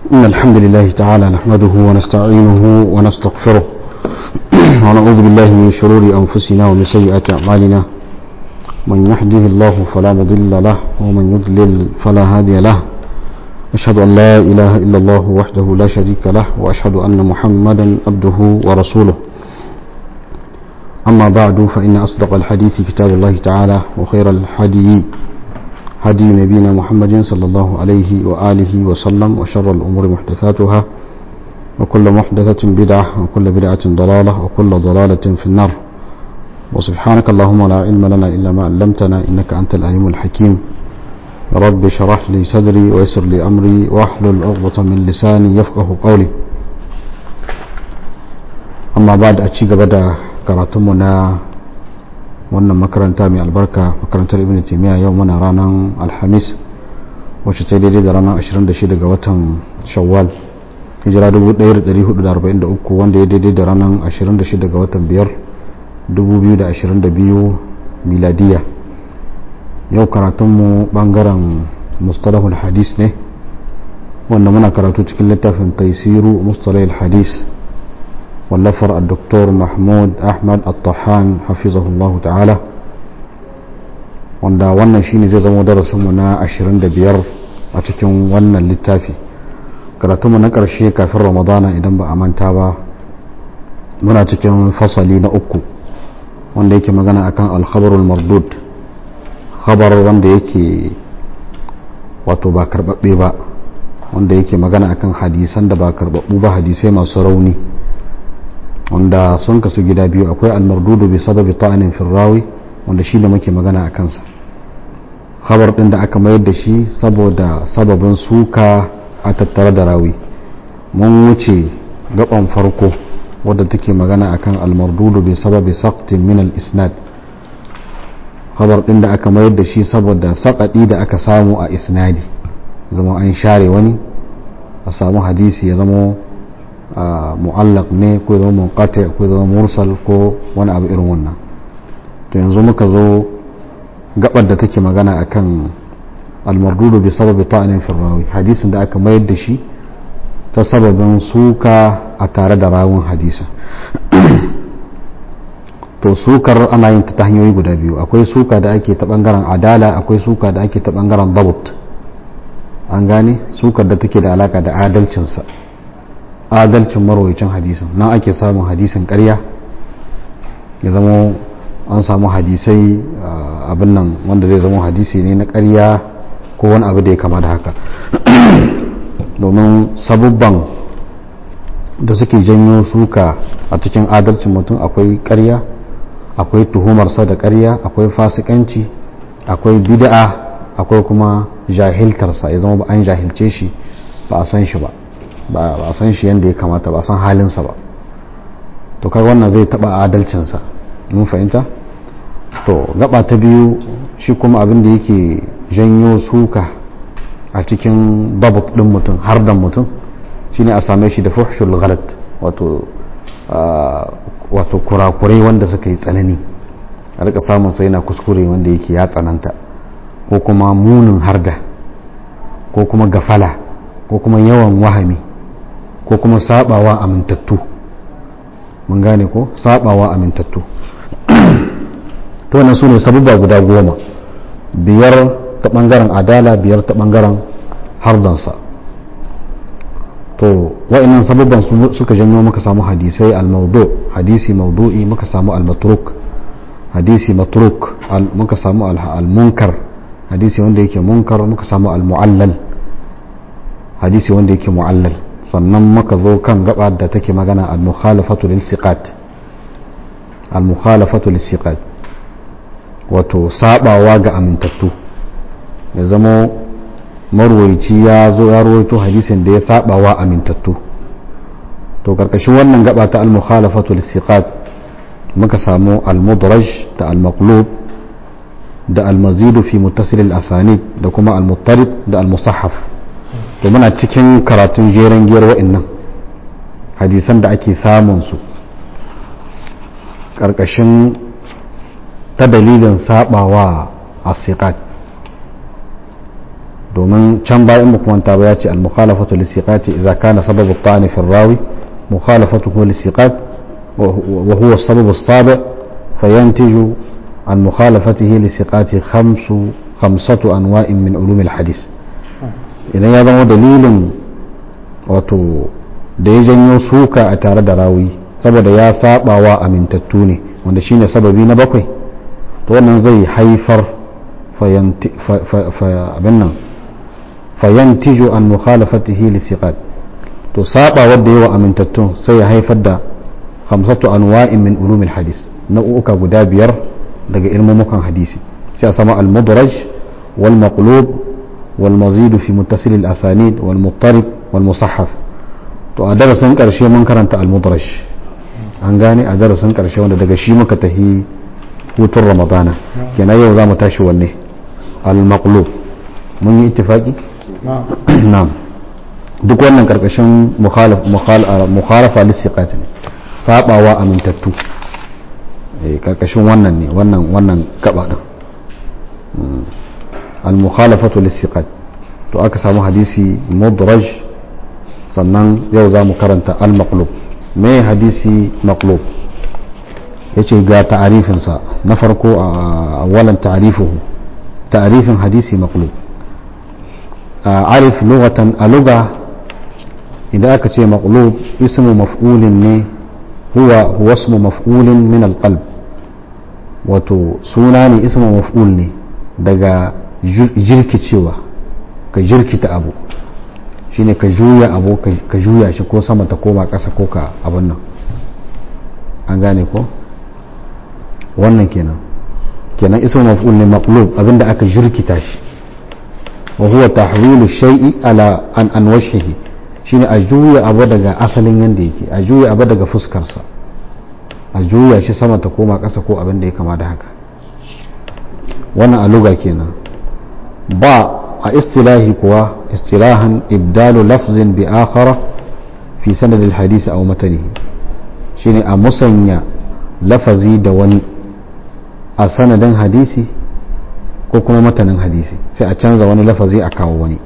إن الحمد لله تعالى نحمده ونستعينه ونستغفره ونعوذ بالله من شرور أنفسنا ومن سيئات أعمالنا من يهده الله فلا مضل له ومن يضلل فلا هادي له أشهد أن لا إله إلا الله وحده لا شريك له وأشهد أن محمدا عبده ورسوله أما بعد فإن أصدق الحديث كتاب الله تعالى وخير الحديث هدي نبينا محمد صلى الله عليه وآله وسلم وشر الأمور محدثاتها وكل محدثة بدعة وكل بدعة ضلالة وكل ضلالة في النار وسبحانك اللهم لا علم لنا إلا ما علمتنا إنك أنت العليم الحكيم رب شرح لي صدري ويسر لي أمري واحلل عقدة من لساني يفقه قولي أما بعد أتشيك بدأ كراتمنا wannan makaranta mai albarka makarantar ibn taimiyya yau muna ranar alhamis wacce ta daidai da ranar 26 ga watan shawwal hijira 1443 wanda ya daidai da ranar 26 ga watan 5 2022 miladiya yau karatunmu bangaren mustalahul hadis ne wanda muna karatu cikin littafin taisiru mustalahul hadis واللفر الدكتور محمود أحمد الطحان حفظه الله تعالى wanda wannan shine zai zama darasinmu na 25 a cikin wannan littafi karatunmu na ƙarshe kafin ramadana idan ba a manta ba muna cikin fasali na uku wanda yake magana akan alkhabarul mardud khabar wanda yake wato ba karbabbe ba wanda yake magana akan hadisan da ba karbabbu ba hadisai masu rauni wanda sun kasu gida biyu akwai almardudu bi sababi ta'anin firrawi wanda shi da muke magana a kansa khabar din da aka mayar da shi saboda sababin suka a tattare da rawi mun wuce gaban farko wadda take magana akan almardudu bi sababi saqtin min al-isnad khabar din da aka mayar da shi saboda sakadi da aka samu a isnadi zama an share wani a samu hadisi ya zama mu'allaq ne ko zama munqati ko zama mursal ko wani abu irin wannan to yanzu muka zo gabar da take magana akan almardudu bi sababi ta'anin firrawi hadisin da aka mayar da shi ta sababin suka a tare da rawun hadisa to sukar ana yin ta hanyoyi guda biyu akwai suka da ake ta bangaren adala akwai suka da ake ta bangaren dabut an gane sukar da take da alaka da adalcinsa adalcin marwacin hadisin nan ake samun hadisin karya ya zama an samu hadisai abin nan wanda zai zama hadisi ne na karya ko wani abu da ya kama da haka domin sabubban da suke janyo suka a cikin adalcin mutum akwai karya akwai tuhumarsa da karya akwai fasikanci akwai bid'a akwai kuma jahiltarsa ya zama ba an jahilce shi ba a san shi ba ba a san shi yadda ya kamata ba a san halinsa ba to kai wannan zai taba adalcinsa mun fahimta to gaba ta biyu shi kuma abin da yake janyo suka a cikin babut din mutum har da mutum shine a same shi da fuhshul ghalat wato wato kurakurai wanda suka yi tsanani a rika samun sai na kuskure wanda yake ya tsananta ko kuma munin harda ko kuma gafala ko kuma yawan wahami ko kuma sabawa amintattu mun gane ko sabawa amintattu to wannan su ne sabubba guda goma biyar ta bangaren adala biyar ta bangaren hardansa to wa'annan sabubban suka janyo muka samu hadisai al-maudu hadisi maudu'i muka samu al-matruk hadisi matruk muka samu al-munkar hadisi wanda yake munkar muka samu al-mu'allal hadisi wanda yake mu'allal sannan muka zo kan gaba da take magana al-mukhalafatu lil siqat al-mukhalafatu lil siqat wato sabawa ga amintattu ya zama marwaici ya zo ya rawaito hadisin da ya sabawa amintattu to karkashin wannan gaba ta al-mukhalafatu lil siqat muka samu al-mudraj da al-maqlub da al-mazidu fi muttasil al-asanid da kuma al-muttarib da al-musahhaf to muna cikin karatun jeren giyar wa'annan hadisan da ake samun su ƙarƙashin ta dalilin sabawa a siqat domin can bayan mu kuma ba ya ce al-mukhalafatu lisiqati idza kana sababu at-ta'ni fi rawi mukhalafatuhu lisiqat wa huwa as-sababu as-sabi' fayantiju an mukhalafatihi lisiqati khamsu khamsatu anwa'in min ulum al-hadith idan ya zama dalilin wato da ya janyo suka a tare da rawi saboda ya sabawa amintattu ne wanda shine sababi na bakwai to wannan zai haifar abin nan fayantiju an mukhalafatihi lisiqat to saba wadda yawa amintattun sai ya haifar da khamsatu anwa'in min ulumil hadis nau'uka guda biyar daga ilmumukan hadisi sai a sama al-mudraj wal maqlub wal mazid fi muttasil al-asanid wal muttarib wal musahhaf to a darasin karshe mun karanta al-mudraj an gane a darasin karshe wanda daga shi muka tahi hutun ramadana kenan yau za mu tashi wanne al-maqlub mun yi ittifaki na'am duk wannan karkashin mukhalafa lissiqat ne sabawa amintattu karkashin wannan ne wannan wannan gaba din al-mukhalafatu lissiqat to aka samu hadisi mudraj sannan yau za mu karanta al-maqlub me hadisi maqlub yace ga ta'arifinsa na farko a walan ta'arifuhu ta'arifin hadisi maqlub عارف لغة اللغة إذا أكت مقلوب اسم مفعول هو هو اسم مفعول من القلب wato suna ne isma maf'ul ne daga jirkicewa ka jirkita abu shine ka juya abu ka juya shi ko sama ta koma ƙasa ko ka abin nan an gane ko wannan kenan kenan isma maf'ul ne maqlub abinda aka jirkita shi wa huwa tahwilu shay'i ala an an wajhihi shine a juya abu daga asalin yanda yake a juya abu daga fuskarsa a juya shi sama ta koma ƙasa ko abin da ya kama da haka wannan a luga kenan ba a istilahi kuwa istilahan ibdalu lafzin bi akhara fi sanadil hadisi aw matanihi shine a musanya lafazi da wani a sanadin hadisi ko kuma matanin hadisi sai a canza wani lafazi a kawo wani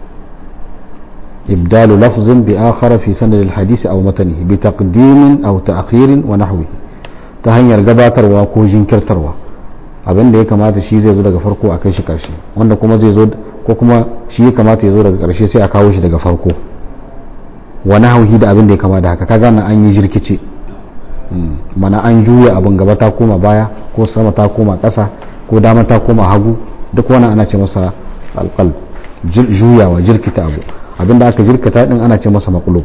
ibdalu lafzin bi akhara fi sanad al-hadisi aw matanihi bi taqdimin aw ta'khirin wa nahwihi ta hanyar gabatarwa ko jinkirtarwa abin da ya kamata shi zai zo daga farko a kai shi karshe wanda kuma zai zo ko kuma shi ya kamata ya zo daga karshe sai a kawo shi daga farko wa nahwihi da abin da ya kama da haka kaga nan an yi jirkice mana an juya abin gaba ta koma baya ko sama ta koma ƙasa ko dama ta koma hagu duk wani ana ce masa alƙal juyawa jirkita abu abinda aka jirkita din ana ce masa maƙulub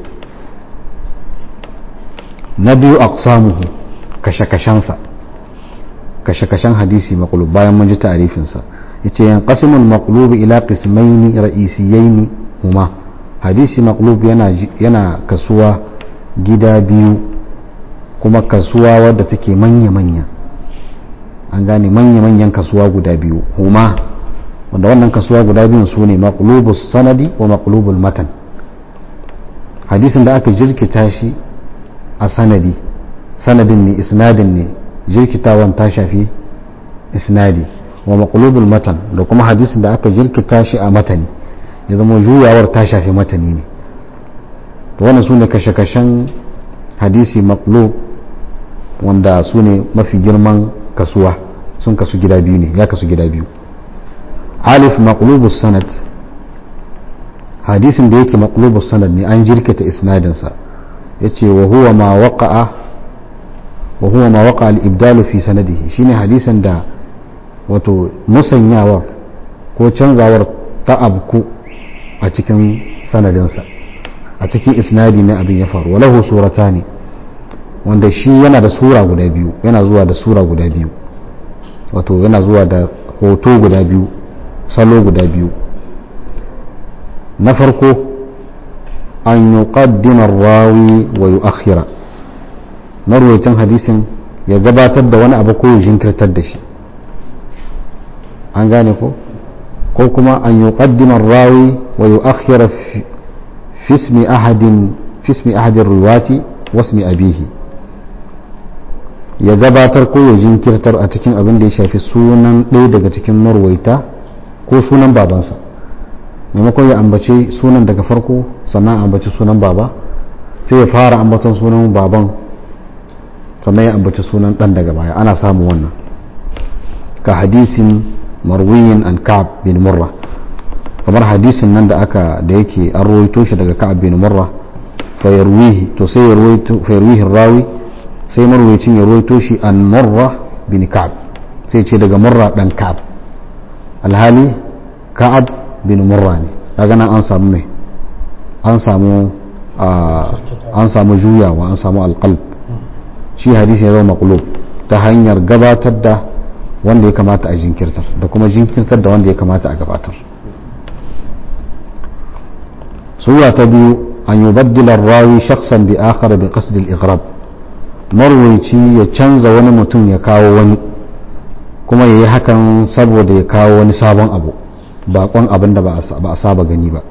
na biyu aqsamuhu kashe-kashensa kashe-kashen hadisi maƙulub bayan mun ji ta'arifinsa yace yan qasimul maqlub ila qismaini ra'isiyaini huma hadisi maqlub yana yana kasuwa gida biyu kuma kasuwa wadda take manya-manya an gane manya-manyan kasuwa guda biyu huma wanda wannan kasuwa guda biyun su ne maqlubus sanadi wa maqlubul matan hadisin da aka jirkita shi a sanadi sanadin ne isnadin ne jirkitawan ta shafi isnadi wa maqlubul matan da kuma hadisin da aka jirkita shi a matani ya zama juyawar ta shafi matani ne to wannan su ne kashe-kashen hadisi maqlub wanda su ne mafi girman kasuwa sun kasu gida biyu ne ya kasu gida biyu alif maqlubus sanad hadisin da yake maqlubus sanad ne an jirkita isnadinsa yace wa huwa ma waqa'a wa huwa ma waqa'a al-ibdal fi sanadihi shine hadisin da wato musanyawar ko canzawar ta abku a cikin sanadinsa a cikin isnadi ne abin ya faru walahu suratani wanda shi yana da sura guda biyu yana zuwa da sura guda biyu wato yana zuwa da hoto guda biyu salo guda biyu na farko an yi ƙaddimar rawi wa yi akhira marwaitan hadisin ya gabatar da wani abu ko ya jinkirtar da shi an gane ko ko kuma an yi ƙaddimar rawi wa yi akhira fismi ahadin fismi ahadin ruwati wasmi abihi ya gabatar ko ya jinkirtar a cikin abin da ya shafi sunan ɗaya daga cikin marwaita ko sunan babansa maimakon ya ambace sunan daga farko sannan ambaci sunan baba sai ya fara ambaton sunan baban sannan ya ambaci sunan dan daga baya ana samun wannan ka hadisin marwiyin an ka'ab bin murra kamar hadisin nan da aka da yake an rawaito shi daga ka'ab bin murra fa yarwihi to sai ya rawaito fa yarwihi rawi sai marwayicin ya rawaito shi an murra bin ka'ab sai ce daga murra dan ka'ab alhali ka'ab bin murra ne kaga nan an samu mai an samu an samu juyawa an samu alqalb shi hadisi ya zama maqlub ta hanyar gabatar da wanda ya kamata a jinkirtar da kuma jinkirtar da wanda ya kamata a gabatar sura ta biyu an yubaddila rawi shakhsan bi akhar bi qasd al-ighrab marwaci ya canza wani mutum ya kawo wani kuma yayi hakan saboda ya kawo wani sabon abu bakon abin da ba a saba gani ba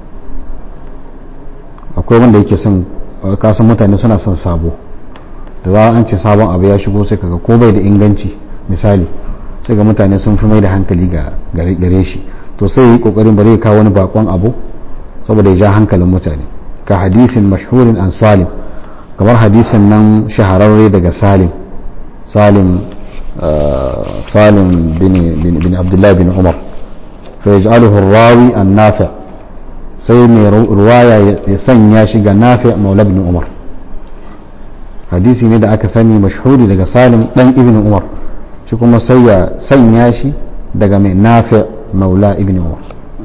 akwai wanda yake son kasan mutane suna son sabo da za an ce sabon abu ya shigo sai kaga ko bai da inganci misali sai ga mutane sun fi mai da hankali ga gare shi to sai yi kokarin bari ya kawo wani bakon abu saboda ya ja hankalin mutane ka hadisin mashhurin an salim kamar hadisin nan shahararre daga salim salim salim bin abdullahi bin umar فيجعله الراوي النافع sai mai ruwaya ya sanya shi ga nafi maula ibn umar hadisi ne da aka sani mashhuri daga salim dan ibn umar shi kuma sai ya sanya shi daga mai nafi maula ibn umar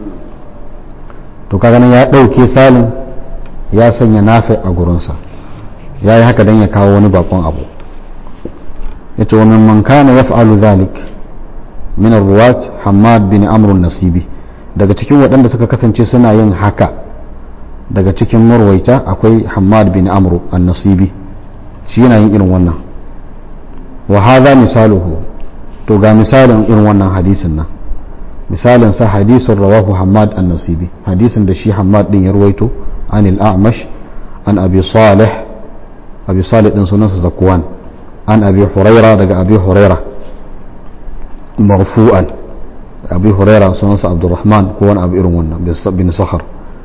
to kaga nan ya dauke salim ya sanya nafi a gurinsa ya yi haka dan ya kawo wani bakon abu yace wa min man kana yaf'alu dhalik min ruwat hamad bin amr nasibi daga cikin waɗanda suka kasance suna yin haka daga cikin marwaita akwai hamad bin amr nasibi shi yana yin irin wannan wa hadha misaluhu to ga misalin irin wannan hadisin nan misalin sa hadisun rawahu hamad an-nasibi hadisin da shi hamad din ya ruwaito an al-a'mash an abi salih abi salih din sunansa zakwan an abi huraira daga abi huraira مرفوعا أبي هريرة سنة عبد الرحمن كون أبي إرمون بن صخر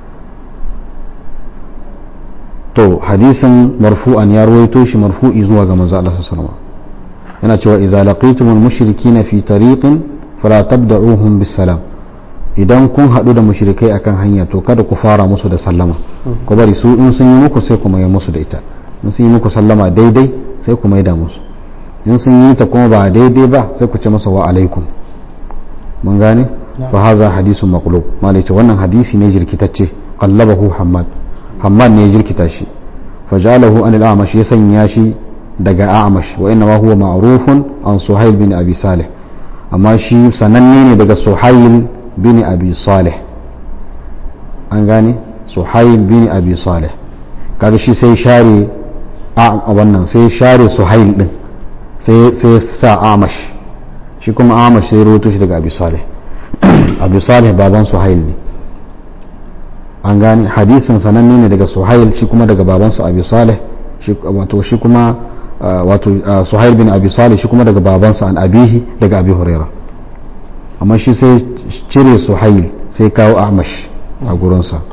to hadisin marfu'an ya ruwaito shi marfu'i zuwa ga manzo Allah sallallahu alaihi yana cewa idza laqitumul mushrikina fi tariqin fala tabda'uhum bis salam idan kun hadu da mushrikai akan hanya to kada ku fara musu da sallama ku bari su in sun yi muku sai ku mai musu da ita in sun yi muku sallama daidai sai ku maida musu in sun yi ta kuma ba daidai ba sai ku ce masa wa alaikum mun gane fa haza hadisun maqlub malai ce wannan hadisi ne jirkitacce qallabahu hammad hammad ne ya jirkita shi fa jalahu an al-a'mash ya sanya shi daga a'mash wa inna ma huwa ma'rufun an suhail bin abi salih amma shi sananne ne daga suhail bin abi salih an gane suhail bin abi salih kaga shi sai share a wannan sai share suhail din sai sa amash shi kuma amash sai rubuto shi daga abu salih abu salih baban suhail ne an gane hadisin sananne ne daga suhail shi kuma daga babansa abu salih wato shi kuma wato suhail bin abu salih shi kuma daga babansa an abihi daga abu huraira amma shi sai cire suhail sai kawo amash a gurinsa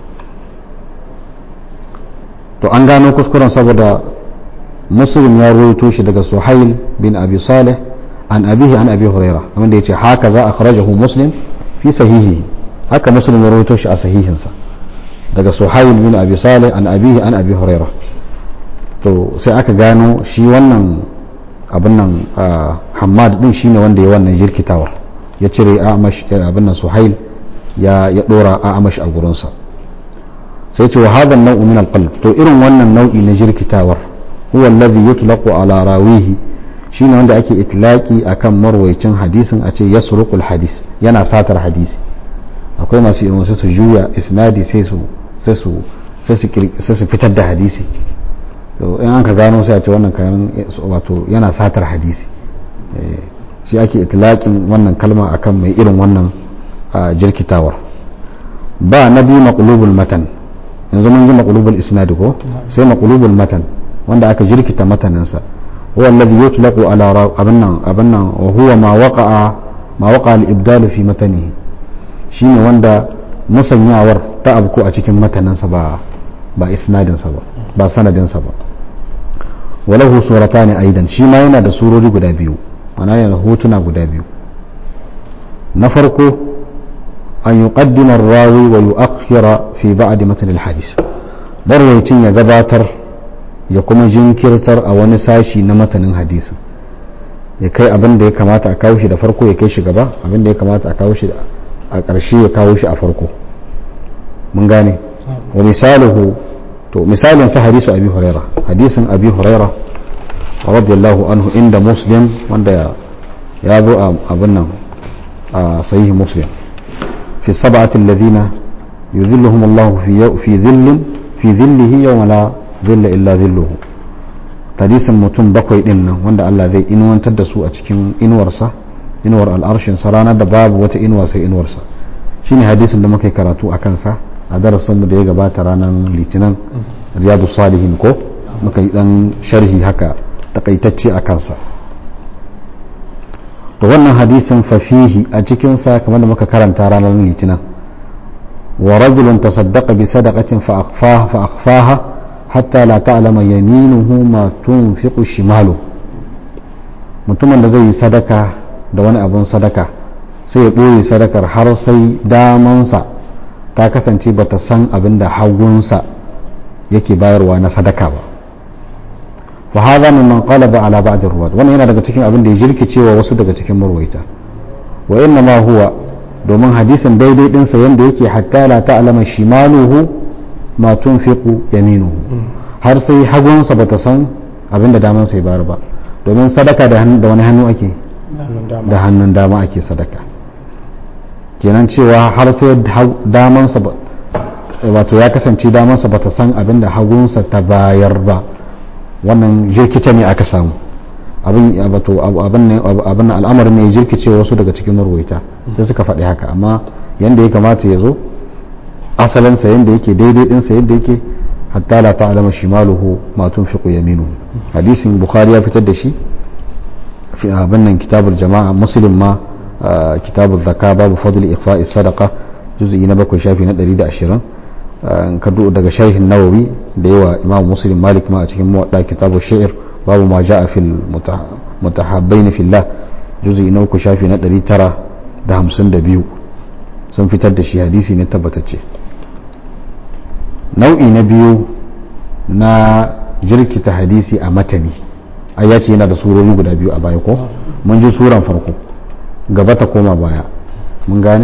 to an gano kuskuren saboda muslim ya ruwaito shi daga suhail bin abi salih an abihi an abi huraira wanda ya ce haka za a kharajahu muslim fi sahihi haka muslim ya ruwaito shi a sahihinsa daga suhail bin abi salih an abihi an abi huraira to sai aka gano shi wannan abin nan hamad din shine wanda ya wannan jirkitawar ya cire abin nan suhail ya ya dora amash a gurinsa sai ce wa hadan nau'u min alqalb to irin wannan nau'i na jirkitawar huwa allazi yutlaqu ala rawihi shine wanda ake itlaki akan marwaicin hadisin a ce yasruqul hadis yana satar hadisi akwai masu irin wasu su juya isnadi sai su sai su sai su fitar da hadisi to in an ka gano sai a ce wannan kayan wato yana satar hadisi shi ake itlaƙin wannan kalma akan mai irin wannan jirkitawar ba na biyu maqlubul matan yanzu mun ji maqlubul isnad ko sai maqlubul matan wanda aka jirkita mataninsa huwa alladhi yutlaqu ala abannan abannan wa huwa ma waqa'a ma waqa'a al-ibdal fi matanihi shine wanda musanyawar ta abku a cikin matanansa ba ba isnadinsa ba ba sanadinsa ba walahu suratani aidan shi ma yana da surori guda biyu mana yana da hotuna guda biyu na farko an yuqaddima ar-rawi wa yu'akhkhira fi ba'd matan al-hadith marwayacin ya gabatar ya kuma jinkirtar a wani sashi na matanin hadisin ya kai abin da ya kamata a kawo shi da farko ya kai shi gaba abin da ya kamata a kawo shi a ƙarshe ya kawo shi a farko mun gane wa misaluhu to misalin sa hadisu abi huraira hadisin abi huraira radiyallahu anhu inda muslim wanda ya zo a abin nan a sahihi muslim fi sab'ati alladhina yuzilluhum Allah fi fi dhillin fi dhillihi yawma la dhilla illa dhilluhu hadisin mutum bakwai din nan wanda Allah zai inuwantar da su a cikin inuwarsa inuwar al'arshin sa ranar da babu wata inuwa sai inuwarsa shine hadisin da muka yi karatu a kansa a darasinmu da ya gabata ranar litinin riyadu salihin ko muka yi dan sharhi haka takaitacce a kansa to wannan hadisin fafihi a cikinsa kamar da muka karanta ranar litinin wa rajulun tasaddaqa bi sadaqatin fa akhfaha hatta la ta'lama yaminuhu ma tunfiqu shimalu mutumin da zai yi sadaka da wani abun sadaka sai ya ɓoye sadakar har sai damansa ta kasance bata san abin da hagunsa yake bayarwa na sadaka ba fa hadha mimman qalaba ala ba'd ar-ruwat wannan yana daga cikin abin da ya jirkicewa wasu daga cikin marwaita wa inna ma huwa domin hadisin daidai din sa yanda yake hatta la ta'lama shimaluhu ma tunfiqu yaminuhu har sai hagunsa bata san abin da damansa ya bayar ba domin sadaka da wani hannu ake da hannun dama ake sadaka kenan cewa har sai damansa wato ya kasance damansa ba ta san abin da hagunsa ta bayar ba wannan jirkice ne aka samu abin abin al'amarin ne jirkice wasu daga cikin marwaita sai suka faɗi haka amma yadda ya kamata ya zo asalinsa yadda yake daidai ɗinsa yadda yake hatta la ta'lama shimaluhu ma tunfiqu yaminu hadisin bukhari ya fitar da shi fi abin nan kitabul jama'a muslim ma kitabu zaka babu fadli ikhfa'i sadaqa juz'i na bakwai shafi na 120 ka daga sharhin nawawi da yawa imam muslim malik ma a cikin muwadda kitabu shi'r babu ma ja'a fil mutahabbain fillah juz'i na uku shafi na 952 sun fitar da shi hadisi ne tabbatacce nau'i na biyu na jirkita hadisi a matani ayyaci yana da surori guda biyu a baya ko mun ji suran farko gaba ta koma baya mun gane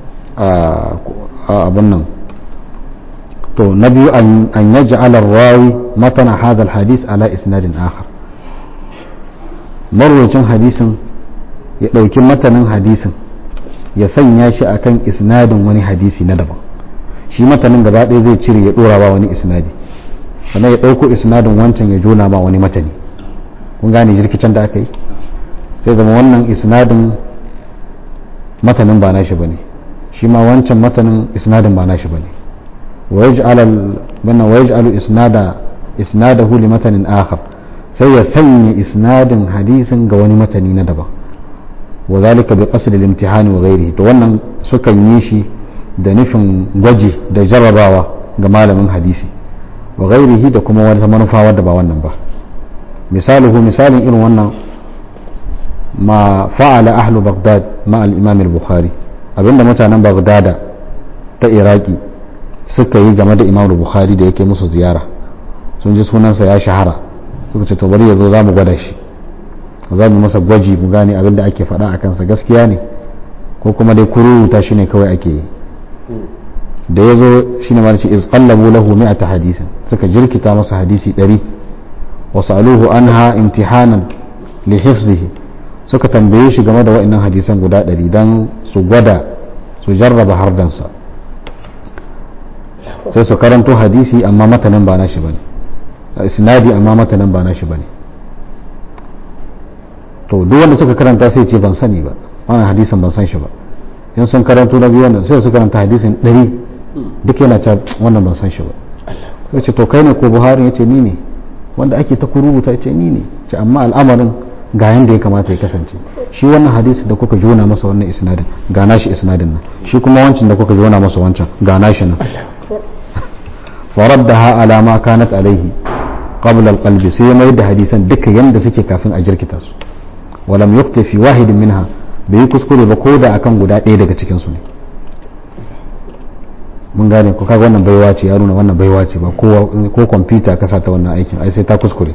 abin nan to na biyu an yaji alar rawi matana hazal hadis ala isnadin akhar marwacin hadisin ya ɗauki matanin hadisin ya sanya shi akan isnadin wani hadisi na daban shi matanin gaba ɗaya zai cire ya ɗora ba wani isnadi sannan ya ɗauko isnadin wancan ya jona ba wani matani kun gane jirkicin da aka yi sai zama wannan isnadin matanin ba nashi bane shi ma wancan matanin isnadin ba nashi bane wa yaj'al bana wa yaj'alu isnada isnadahu li matanin akhar sai ya sanya isnadin hadisin ga wani matani na daban wa zalika bi qasd al-imtihan wa ghairihi to wannan sukan yi shi da nufin gwaji da jarrabawa ga malamin hadisi wa ghairihi da kuma wata manufa wadda ba wannan ba misaluhu misalin irin wannan ma fa'ala ahlu baghdad ma al-imam al-bukhari abinda mutanen baghdada ta iraki suka yi game da imam bukhari da yake musu ziyara sun ji sunansa ya shahara suka ce to bari ya zo za mu gwada shi za mu masa gwaji mu gane abinda ake faɗa a kansa gaskiya ne ko kuma dai kururuta shi ne kawai ake yi da ya zo shi ne marci iz qallabu lahu mi'ata hadisin suka jirkita masa hadisi ɗari wa sa'aluhu anha imtihanan li hifzihi suka tambaye shi game da wa'annan hadisan guda ɗari don su gwada su jarraba hardansa sai su karanto hadisi amma matanin ba nashi bane isnadi amma matanin ba nashi bane to duk wanda suka karanta sai ce ban sani ba wannan hadisin ban san shi ba in sun karanto na biyu sai su karanta hadisin ɗari duk yana ta wannan ban san shi ba sai ce to kai ne ko buhari ya ce ni ne wanda ake ta kurubuta ya ce ni ne ce amma al'amarin ga yanda ya kamata ya kasance shi wannan hadisi da kuka jona masa wannan isnadin ga nashi isnadin nan shi kuma wancan da kuka jona masa wancan ga nashi nan faraddaha ala ma kanat alaihi qabla alqalbi sai mai da hadisan duka yanda suke kafin a jirkita su walam yukta fi wahidin minha bai yi kuskure ba ko da akan guda ɗaya daga cikin su ne mun gane ko kaga wannan baiwa ce ya nuna wannan baiwa ce ba ko kwamfuta ka sa ta wannan aikin ai sai ta kuskure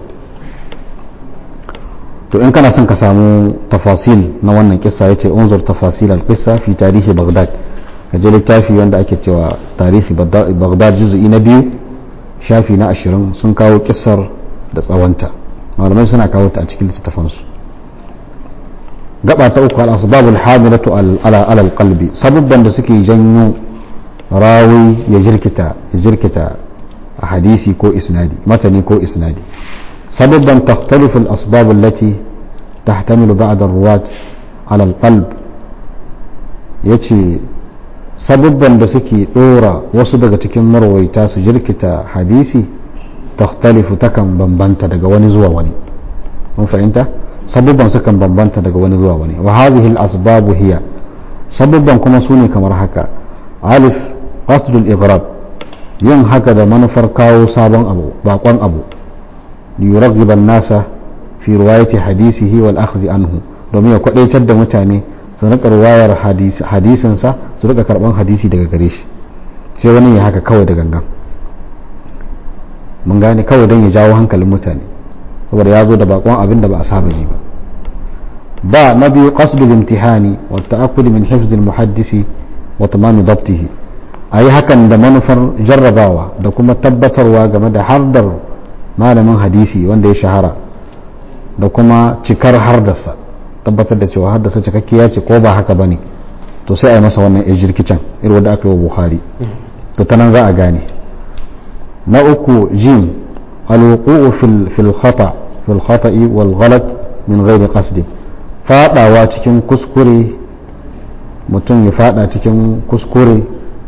to in kana son ka samu tafasil na wannan kissa yace unzur tafasil al-qissa fi tarihi baghdad ka je littafi wanda ake cewa tarihi baghdad juz'i na biyu shafi na ashirin sun kawo kissar da tsawonta malamai suna kawo ta a cikin littattafansu gaba ta uku al-asbab al-hamilatu ala al-qalbi sababban da suke janyo rawi ya jirkita ya jirkita a hadisi ko isnadi matani ko isnadi سببا تختلف الأسباب التي تحتمل بعض الرواة على القلب yace sababban da suke dora wasu daga cikin marwaita su jirkita hadisi takhtalifu takan bambanta daga wani zuwa wani mun fahimta sababban sukan bambanta daga wani zuwa wani wa hadhihi al-asbab hiya sababban kuma sune kamar haka alif qasdul ighrab yin haka da manufar kawo sabon abu bakon abu liyuraghiba an-nasa fi riwayati hadisihi wal akhdhi anhu domin ya kwadaitar da mutane su rika riwayar hadisin sa su rika karban hadisi daga gare shi sai wani ya haka kawai da gangan mun gane kawai don ya jawo hankalin mutane saboda ya zo da bakon abin da ba a saba ji ba ba na biyu qasdul imtihani wa ta'akkud min hifz al-muhaddisi wa tamam dabtihi ayi hakan da manufar jarrabawa da kuma tabbatarwa game da hardar malamin hadisi wanda ya shahara da kuma cikar hardarsa tabbatar da cewa hardarsa cikakkiya ce ko ba haka bane to sai a yi masa wannan ejirkicin irin wanda aka yi wa buhari to ta nan za a gane na uku jim alwuqu'u fil khata fil khata'i wal ghalat min ghairi qasd fadawa cikin kuskure mutum ya fada cikin kuskure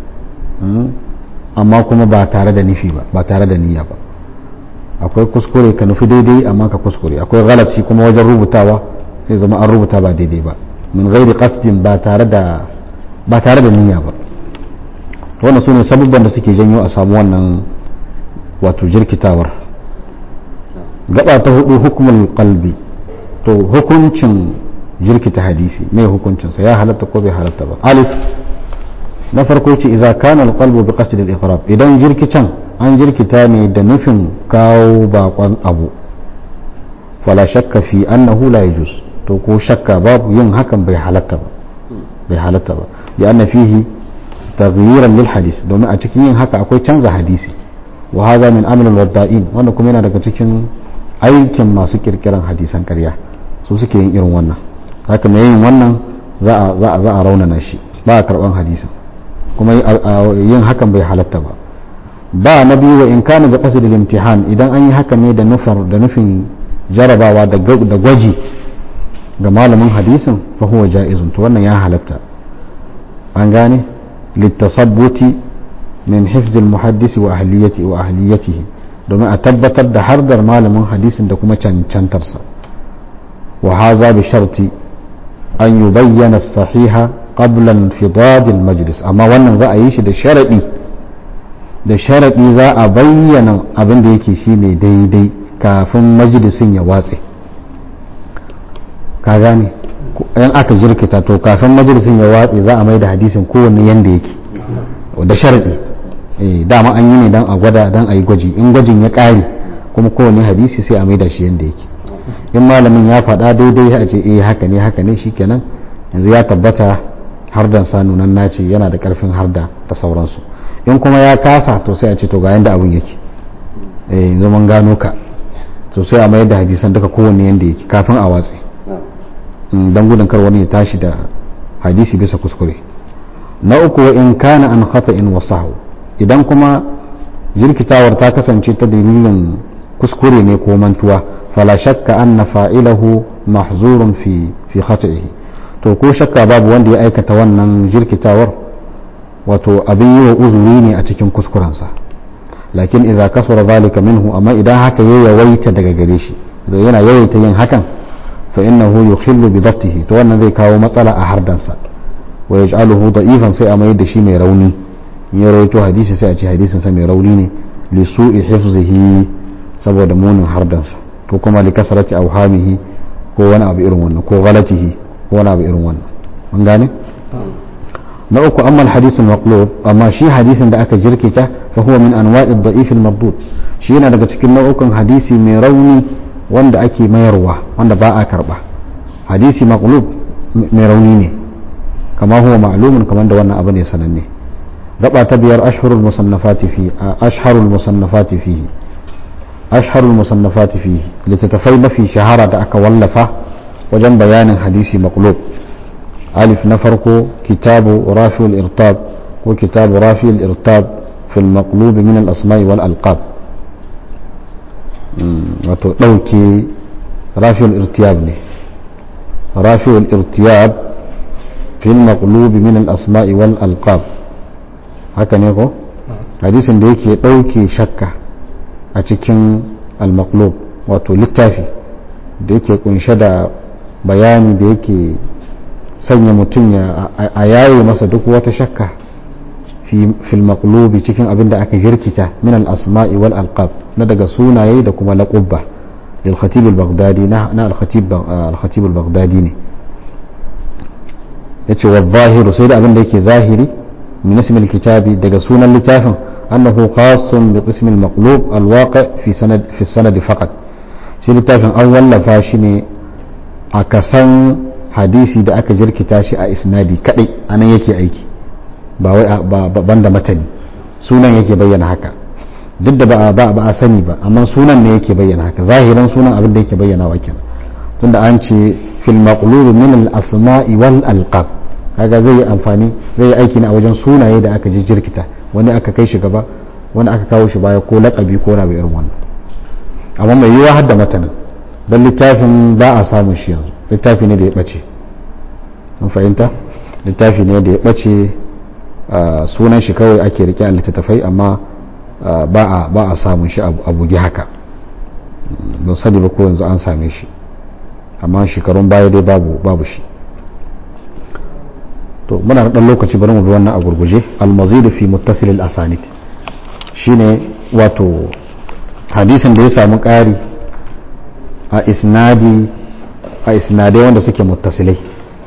amma kuma ba tare da nufi ba ba tare da niyya ba akwai kuskure ka nufi daidai amma ka kuskure akwai ghalat shi kuma wajen rubutawa sai zama an rubuta ba daidai ba min ghairi qasdin ba tare da ba tare da niyya ba wannan sune sabubban da suke janyo a samu wannan wato jirkitawar gaba ta hudu hukumul qalbi to hukuncin jirkita hadisi mai hukuncinsa ya halatta ko bai halatta ba alif na farko ce idza kana alqalbu bi qasd al-iqrab idan jirkitan an jirkita ne da nufin kawo bakon abu fala shakka fi annahu la yajuz to ko shakka babu yin hakan bai halatta ba bai halatta ba ya anna fihi taghyiran lil hadis domin a cikin yin haka akwai canza hadisi wa hadha min amr al wadda'in wanda kuma yana daga cikin aikin masu kirkiran hadisan ƙarya su suke yin irin wannan haka mai yin wannan za a za a za a raunana shi ba a karban hadisin kuma yin hakan bai halatta ba ba na biyu wa in kana bi qasd al imtihan idan an yi hakan ne da nufar da nufin jarabawa da gwaji ga malamin hadisin fa huwa ja'izun to wannan ya halatta an gane litasabbuti min hifz al-muhaddisi wa ahliyati wa ahliyatihi domin a tabbatar da hardar malamin hadisin da kuma cancantarsa wa haza bi sharti an yubayyana as-sahiha qabla infidad al-majlis amma wannan za a yi shi da sharadi da sharadi za a bayyana abin da yake shine daidai kafin majalisin ya watse ka gane in aka jirkita to kafin majalisin ya watse za a mai da hadisin kowanne yanda yake da sharadi dama an yi ne don a gwada don a yi gwaji in gwajin ya ƙare kuma kowane hadisi sai a mai da shi yanda yake in malamin ya faɗa daidai a ce eh haka ne haka ne shikenan yanzu ya tabbata hardan sa nunan nace yana da ƙarfin harda da sauransu in kuma ya kasa to sai a ce to ga yanda abin yake eh yanzu mun gano ka to sai a mayar da hadisan duka kowanne yanda yake kafin a watse don gudun kar wani ya tashi da hadisi bisa kuskure na uku wa in kana an in wa sahu idan kuma jirkitawar ta kasance ta dalilin kuskure ne ko mantuwa fala shakka anna fa'ilahu mahzurun fi fi khata'ihi to ko shakka babu wanda ya aikata wannan jirkitawar wato abin yi wa uzuri ne a cikin kuskurensa lakin idza kasura zalika minhu amma idan haka ya yawaita daga gare shi yana yawaita yin hakan fa innahu yukhillu bi dhabtihi to wannan zai kawo matsala a hardansa wa yaj'aluhu da'ifan sai a mayar da shi mai rauni in ya rawaito hadisi sai a ce hadisin sa mai rauni ne li su'i hifzihi saboda munin hardansa ko kuma li kasrati awhamihi ko wani abu irin wannan ko ghalatihi ko wani abu irin wannan mun gane na uku amma al-hadith al-maqlub amma shi hadisin da aka jirkita fa huwa min anwa'i ad-da'if al-mardud shi yana daga cikin nau'ukan hadisi mai rauni wanda ake mayarwa wanda ba a karba hadisi maqlub mai rauni ne kama huwa ma'lumun kamar da wannan abu ne sananne gaba ta biyar ashhurul musannafati fi ashharul musannafati fihi ashharul musannafati fihi littattafai mafi shahara da aka wallafa wajen bayanin hadisi maqlub alif na farko kitabu rafi'ul irtab ko kitabu rafi'ul irtab fil maqlub min al asma'i wal alqab wato dauke rafi'ul irtiyab ne rafi'ul irtiyab fil maqlub min al asma'i wal alqab haka ne ko hadisin da yake dauke shakka a cikin al-maqlub wato littafi da yake kunshe da bayani da yake sanya mutum ya a yaye masa duk wata shakka fil maqlubi cikin abin da aka jirkita min al-asma'i wal alqab na daga sunaye da kuma laqubba lil khatib al-baghdadi na na al-khatib al-khatib al-baghdadi ne yace wa zahiru sai da abin da yake zahiri min ismi al-kitabi daga sunan littafin annahu khassun bi qism al-maqlub al-waqi' fi sanad fi sanad faqat shi littafin an wallafa shi ne a kasan hadisi da aka jirkita shi a isnadi kadai anan yake aiki ba wai banda matani sunan yake bayyana haka duk da ba ba a sani ba amma sunan ne yake bayyana haka zahiran sunan abin da yake bayyana wa kenan tunda an ce fil maqlub min al asma'i wal alqab kaga zai yi amfani zai yi aiki ne a wajen sunaye da aka jirkita wani aka kai shi gaba wani aka kawo shi baya ko laqabi ko rabi irin wannan amma mai yiwa har da matanin don littafin ba a samun shi yanzu littafi ne da ya ɓace an fahimta littafi ne da ya ɓace sunan shi kawai ake rike a littattafai amma ba a samun shi a bugi haka don sani ba ko yanzu an same shi amma shekarun baya dai babu babu shi to muna da ɗan lokaci bari mu bi wannan a gurguje almazidu fi muttasil al-asanid shine wato hadisin da ya samu ƙari a isnadi a isnadai wanda suke muttasilai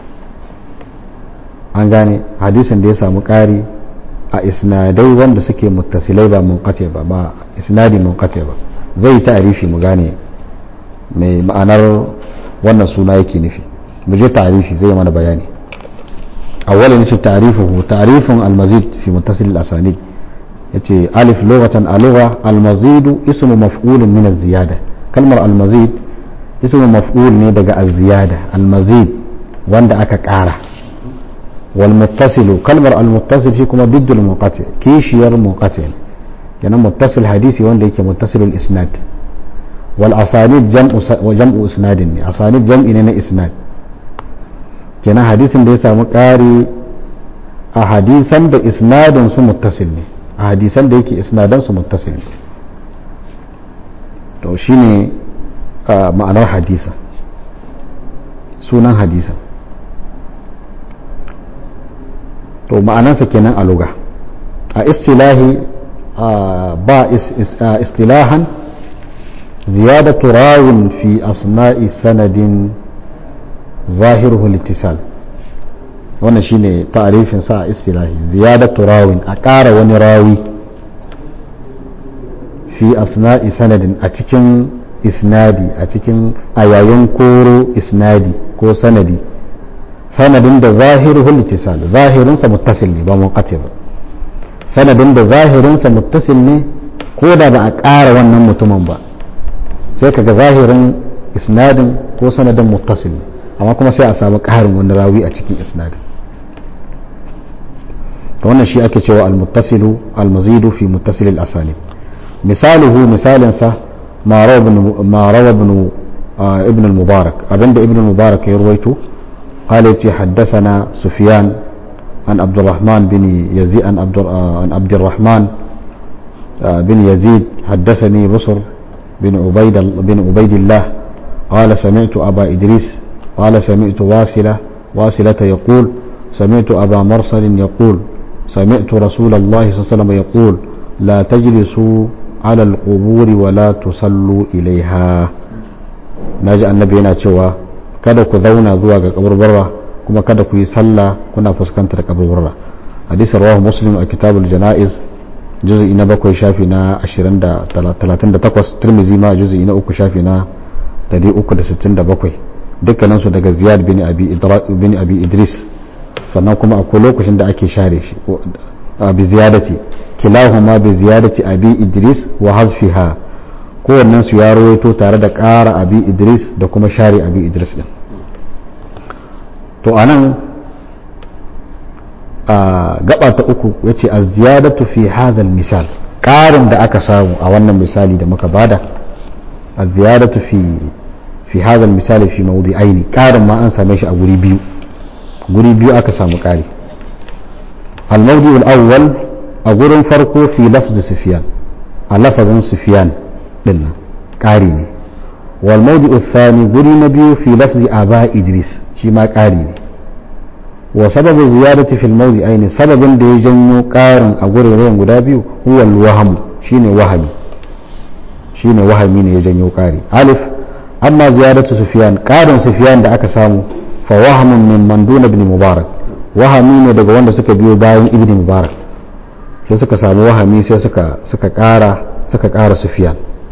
an gane hadisin da ya samu ƙari a isnadai wanda suke muttasilai ba munqati ba ba isnadi munqati ba zai ta'arifi mu gane mai ma'anar wannan suna yake nufi mu je ta'arifi zai mana bayani awwalan shi ta'rifuhu ta'rifun al-mazid fi muttasil al-asanid yace alif lughatan a lugha al-mazid ismu maf'ul min az-ziyada kalmar al-mazid ismu maf'ul ne daga az-ziyada al-mazid wanda aka ƙara wal muttasilu kalmar al-muttasil shi kuma diddu al-munqati kishiyar munqati kenan muttasil hadisi wanda yake muttasil al-isnad wal asanid jam'u wa jam'u isnadin ne asanid jam'i ne na isnad kenan hadisin da ya samu ƙari a hadisan da isnadin su muttasil ne a hadisan da yake isnadan su muttasil ne to shine ma'anar hadisa sunan hadisa to ma'anansa kenan a luga a istilahi ba istilahan ziyadatu rawin fi asna'i sanadin zahiruhu littisal wannan shine ta'arifin sa a istilahi ziyadatu rawin a ƙara wani rawi fi asna'i sanadin a cikin isnadi a cikin a yayin koro isnadi ko sanadi sanadin da zahiruhu littisal zahirinsa muttasil ne ba munqati ba sanadin da zahirinsa muttasil ne ko da ba a ƙara wannan mutumin ba sai kaga zahirin isnadin ko sanadin muttasil ne amma kuma sai a samu ƙarin wani rawi a cikin isnadin wannan shi ake cewa al-muttasilu al-mazidu fi muttasil al-asanid misaluhu misalin sa ma rawa ibn ibn al-mubarak abinda ibn al-mubarak ya ruwaito قال يتي حدثنا سفيان عن عبد الرحمن بن يزيد عن عبد عن عبد الرحمن بن يزيد حدثني بصر بن عبيد بن عبيد الله قال سمعت أبا إدريس قال سمعت واصلة واصلة يقول سمعت أبا مرسل يقول سمعت رسول الله صلى الله عليه وسلم يقول لا تجلسوا على القبور ولا تصلوا إليها ناجي النبي yana cewa kada ku zauna zuwa ga kaburbarra kuma kada ku yi sallah kuna fuskantar kaburbarra hadisi rawahu muslim a kitabul janaiz juz'i na bakwai shafi na 38 tirmizi ma juz'i na uku shafi na 367 dukkanin su daga ziyad bin abi bin abi idris sannan kuma akwai lokacin da ake share shi bi ziyadati kilahuma bi ziyadati abi idris wa hazfiha kowannen su ya rawaito tare da ƙara abi idris da kuma share abi idris din to anan a gaba ta uku yace az-ziyadatu fi hadha misal ƙarin da aka samu a wannan misali da muka bada az-ziyadatu fi fi hadha misali fi mawdi'aini ƙarin ma an same shi a guri biyu guri biyu aka samu ƙari al-mawdi' al-awwal a gurin farko fi lafzi sufyan a lafazin sufyan din nan ƙari ne wal mawdi' al-thani guri na biyu fi lafzi aba idris shi ma ƙari ne wa sababu ziyadati fil mawdi'aini sababin da ya janyo ƙarin a guraren guda biyu huwa al-waham shine wahami shine wahami ne ya janyo ƙari alif amma ziyadatu sufyan ƙarin sufyan da aka samu fa wahamun min mandun ibn mubarak wahami ne daga wanda suka biyo bayan ibn mubarak sai suka samu wahami sai suka suka ƙara suka ƙara sufyan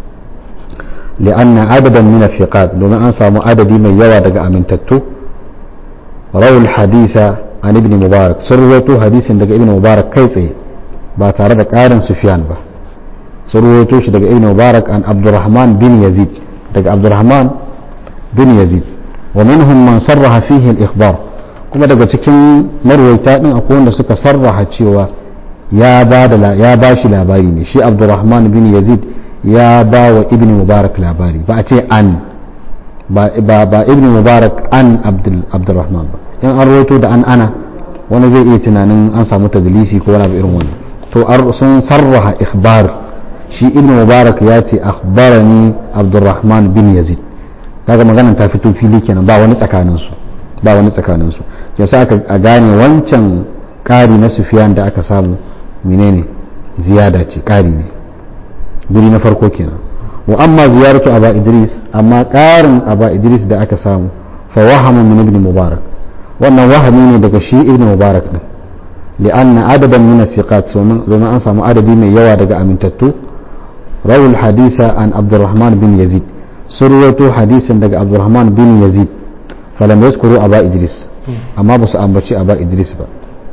li'anna adadan min athiqat domin an samu adadi mai yawa daga amintattu rawul hadisa an ibn mubarak sun rawaito hadisin daga ibn mubarak kai tsaye ba tare da ƙarin sufyan ba sun rawaito shi daga ibn mubarak an abdurrahman bin yazid daga abdurrahman bin yazid wa minhum man sarraha fihi al-ikhbar kuma daga cikin marwaita din akwai wanda suka sarraha cewa ya ba da ya ba shi labari ne shi abdurrahman bin yazid ya ba wa ibn mubarak labari ba a ce an ba ba ibn mubarak an abdul abdurrahman ba in an rawaito da an ana wani zai iya tunanin an samu tadlisi ko wani abu irin wannan to sun sarraha ikhbar shi ibn mubarak ya ce akhbarani abdurrahman bin yazid kaga maganan ta fito fili kenan ba wani tsakanin su ba wani tsakanin su yasa aka a gane wancan kari na sufyan da aka samu menene ziyada ce kari ne guri na farko kenan wa amma ziyaratu aba idris amma karin aba idris da aka samu fa wahama min ibn mubarak wannan wahami ne daga shi ibn mubarak din li'anna adadan min as-siqat domin an samu adadi mai yawa daga amintattu rawul hadisa an abdurrahman bin yazid sun rawaito hadisin daga abdurrahman bin yazid falam yazkuru aba idris amma ba su ambaci aba idris ba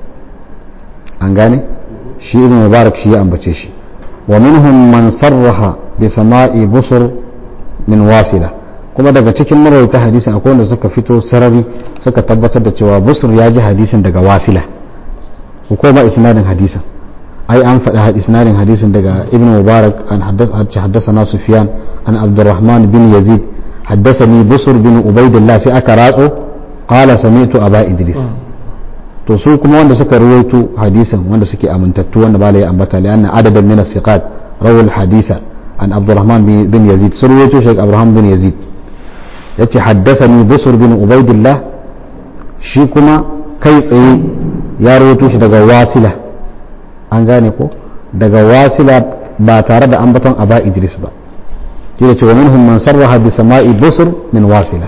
an gane shi ibn mubarak shi ya ambace shi wa minhum man sarraha bi sama'i busur min wasila kuma daga cikin marawaita hadisin akwai wanda suka fito sarari suka tabbatar da cewa busur ya ji hadisin daga wasila ko ba isnadin hadisin ai an faɗi isnadin hadisin daga ibn mubarak an haddasa na sufyan an abdurrahman bin yazid haddasani busur bin ubaidillah sai aka ratso qala sami'tu aba idris to su kuma wanda suka ruwaito hadisin wanda suke amintattu wanda bala ya ambata li anna adadan min as-siqat rawal hadisa an abdurrahman bin yazid sun ruwaito shi abdurrahman bin yazid yace haddasani busur bin ubaidillah shi kuma kai tsaye ya ruwaito shi daga wasila an gane ko daga wasila ba tare da ambaton aba idris ba shi da cewa minhum man sarraha bi sama'i busur min wasila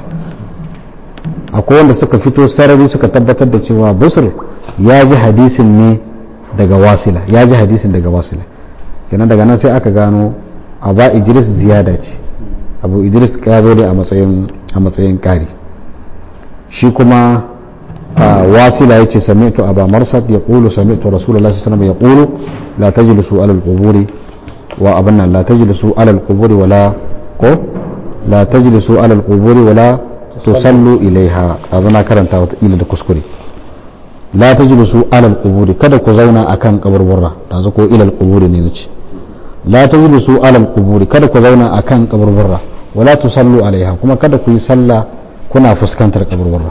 akwai wanda suka fito sarari suka tabbatar da cewa busur ya ji hadisin ne daga wasila ya ji hadisin daga wasila kenan daga nan sai aka gano aba idris ziyada ce abu idris ya zo ne a matsayin a matsayin kari shi kuma wasila yace sami'tu aba marsad yaqulu sami'tu rasulullahi sallallahu alaihi wasallam yaqulu la tajlisu ala al-quburi wa abanna la tajlisu ala al-quburi wala ko la tajlisu ala al-quburi wala tusallu ilaiha azana karanta wata ila da kuskure la tajlisu ala al-quburi kada ku zauna akan kaburburra yanzu ko ila al-quburi ne nace la tajlisu ala al-quburi kada ku zauna akan kaburburra wala tusallu alaiha kuma kada ku yi sallah kuna fuskantar kaburburra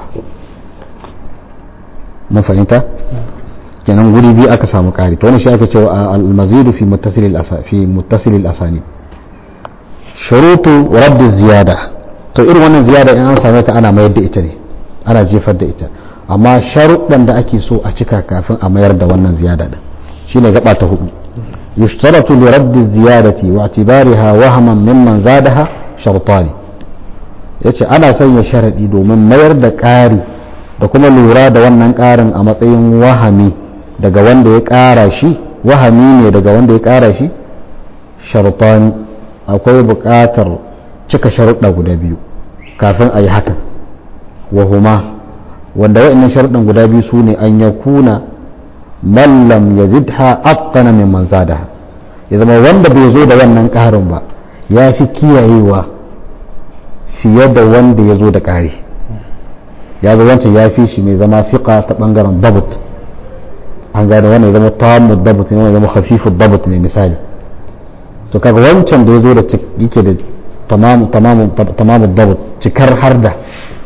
mun fahimta kenan guri biyu aka samu ƙari to wani shi aka cewa al-mazidu fi muttasil fi muttasil al-asani shurutu radd ziyada to irin wannan ziyada in an same ta ana mayar da ita ne ana jefar da ita amma sharuɗan da ake so a cika kafin a mayar da wannan ziyada din shine gaba ta hudu yushtaratu li raddi ziyadati wa i'tibariha wahaman mimman zadaha shartani yace ana sanya sharadi domin mayar da ƙari da kuma lura da wannan ƙarin a matsayin wahami daga wanda ya ƙara shi wahami ne daga wanda ya ƙara shi shartani akwai buƙatar cika sharuɗa guda biyu kafin a yi hakan wahuma wanda wa'annan sharuɗan guda biyu su ne an ya kuna mallam ya zidha afkana min man zadaha ya zama wanda bai zo da wannan ƙarin ba ya fi kiyayewa fiye da wanda ya zo da ƙari ya zo wancan ya fi shi mai zama siƙa ta ɓangaren dabut an gane wannan ya zama tamu dabut ne wannan ya zama hafifu dabut ne misali to kaga wancan da ya zo da yake da tamamu tamamu tamamu dabut cikar harda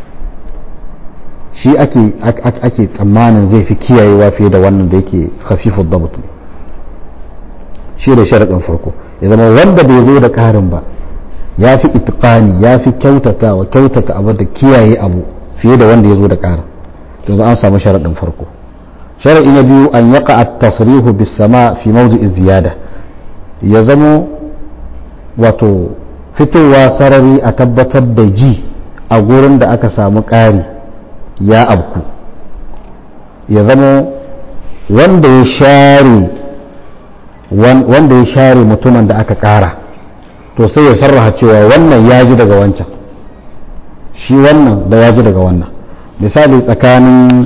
shi ake ake tsammanin zai fi kiyayewa fiye da wannan da yake hafifu dabut ne shi da sharaɗin farko ya zama wanda bai zo da ƙarin ba ya fi itiqani ya fi kyautata wa kyautata abu da kiyaye abu fiye da wanda ya zo da ƙarin to an samu sharaɗin farko sharaɗi na biyu an yaka at-tasrihu bis sama fi mawdi'i ziyada ya zamo wato fitowa sarari a tabbatar da ji a gurin da aka samu ƙari ya abku ya zama wanda ya share wanda ya share mutumin da aka ƙara to sai ya sarraha cewa wannan ya ji daga wancan shi wannan da ya ji daga wannan misali tsakanin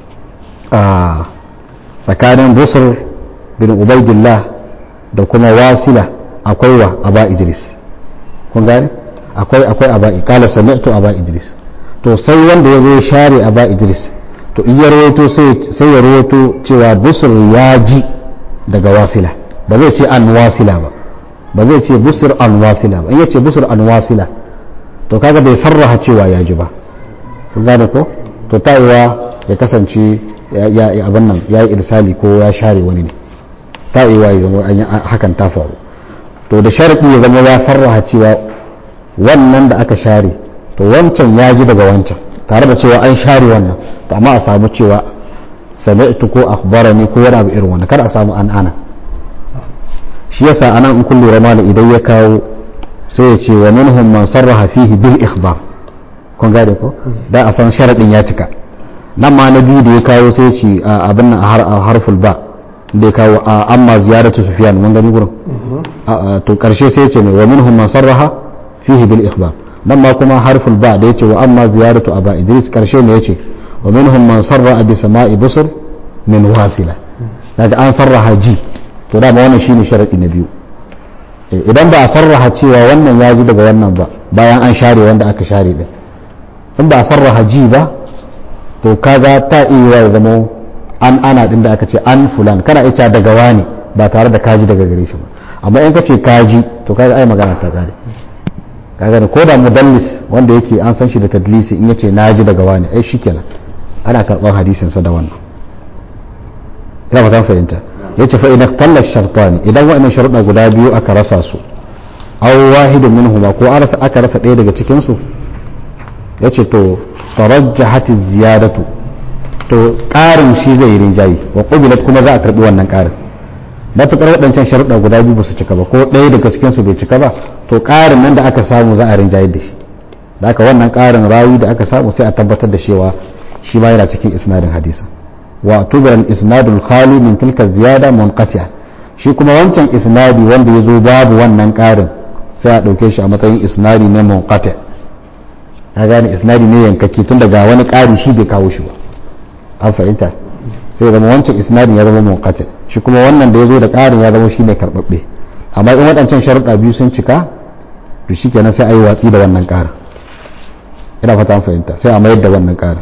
tsakanin busur bin ubaidillah da kuma wasila akwai wa aba idris kun gane akwai akwai aba kala sami'tu aba idris to sai wanda ya zo ya share aba idris to in ya rawaito sai ya rawaito cewa busur ya ji daga wasila ba zai ce an wasila ba ba zai ce busur an wasila ba in ya ce busur an wasila to kaga bai sarraha cewa ya ji ba kun gane ko to ta'iwa ya kasance ya abin nan ya yi irsali ko ya share wani ne ta'iwa ya zama hakan ta faru to da sharaɗi ya zama ya sarraha cewa wannan da aka share to wancan ya ji daga wancan tare da cewa an share wannan to amma a samu cewa sami'tu ko akhbarani ko wani abu irin wannan kada a samu an ana shi yasa anan in kun lura malam idan ya kawo sai ya ce wa minhum man sarraha fihi bil ikhbar kun gane ko da a san sharadin ya cika nan ma na biyu da ya kawo sai ya ce abin nan a harful ba da ya kawo amma ziyaratu sufyan mun gani gurin to karshe sai ya ce ne wa minhum man sarraha fihi bil ikhbar nan ma kuma harful ba da ya ce wa amma ziyaratu aba idris karshe ne ya ce wa minhum man sarraha bi sama'i busur min wasila daga an sarraha ji to dama wannan shine sharadi na biyu idan ba a sarraha cewa wannan ya ji daga wannan ba bayan an share wanda aka share din in ba a sarraha ji ba to kaga ta iya ya zama an ana din da aka ce an fulan kana ita daga wani ba tare da kaji daga gare shi ba amma in ka ce kaji to kaga ai magana ta kare kaga ko da mudallis wanda yake an san shi da tadlisi in yace naji daga wani ai shikenan ana karban hadisin sa da wannan ina ba ta fahimta yace fa idan talla shartani idan wa'annan sharuɗa guda biyu aka rasa su aw wahidun minhuma ko arasa aka rasa ɗaya daga cikin su yace to tarajjahat ziyadatu to ƙarin shi zai rinjayi wa qubilat kuma za a karbi wannan ƙarin matukar waɗancan sharuɗa guda biyu ba su cika ba ko ɗaya daga cikin su bai cika ba to ƙarin nan da aka samu za a rinjayi da shi da aka wannan ƙarin rawi da aka samu sai a tabbatar da cewa shi ma yana cikin isnadin hadisa wa tubar al-isnadul khali min tilka ziyada munqati'a shi kuma wancan isnadi wanda ya zo babu wannan ƙarin sai a ɗauke shi a matsayin isnadi ne munqati ka gane isnadi ne yankake tun daga wani ƙari shi bai kawo shi ba an fahimta sai zama wancan isnadin ya zama munqati shi kuma wannan da ya zo da ƙarin ya zama shine karɓaɓɓe amma in waɗancan sharuɗa biyu sun cika to shikenan sai a yi watsi da wannan ƙarin ina fata an fahimta sai a mayar da wannan ƙarin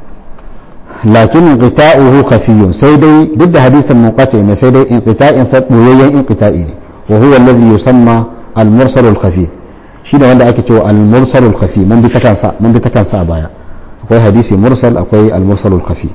lakin inqita'uhu khafiyun sai dai duk da hadisin munqati ne sai dai inqita'in sa boyayyen inqita'i ne wa huwa alladhi yusamma al-mursal al-khafi shine wanda ake cewa al-mursal al-khafi mun bi ta kansa mun bi ta kansa a baya akwai hadisi mursal akwai al-mursal al-khafi